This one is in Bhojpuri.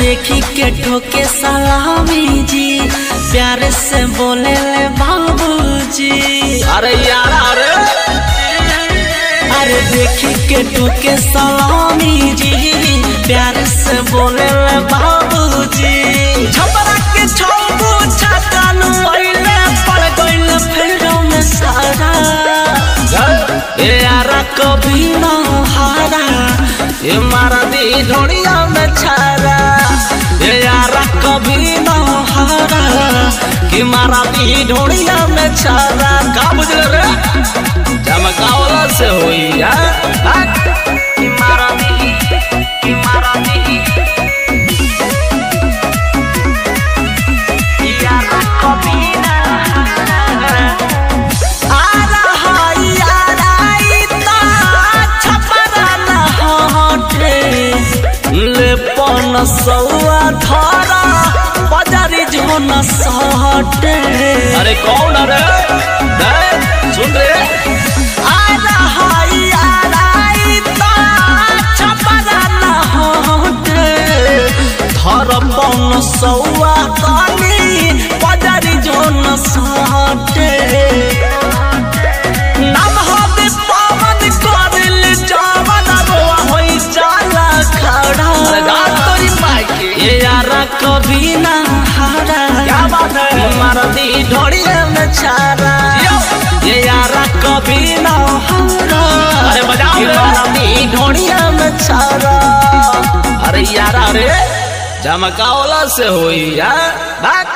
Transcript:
देखी के ठोके सलामी जी प्यार से बोले ले बाबूजी अरे यार अरे अरे देखी के ठोके सलामी जी प्यार से बोले ले बाबूजी छपरा के छौबू छकानु पहिले पड़ गइल फेरो में सारा ए यारा कभी ना हारा ये मारा दी ढोड़िया में छारा ए यारा कभी ना हारा कि मारा दी ढोड़िया में छारा का बुझल रे चमकावला से होई यार कि मारा दी कि मारा दी यारा कभी ना हारा आ रहा यारा इतना छपरा ना हटे ले पन सौआ धारा बाजारी जो न सटे अरे कौन अरे दे सुन रे आ रहा यारा इतना छपरा ना हटे धर पन सौआ तानी बाजारी जो न सटे नाम हबे पावन करल जावन रोआ होई जाला खड़ा अरे गात तोरी माई के ये यारा कभी ना हारा क्या बात है मारा दी ढोड़िया में छारा ये यारा कभी ना हारा अरे बजाओ ये रे। मारा दी ढोड़िया में छारा अरे यार अरे चमकावला से होई यार बात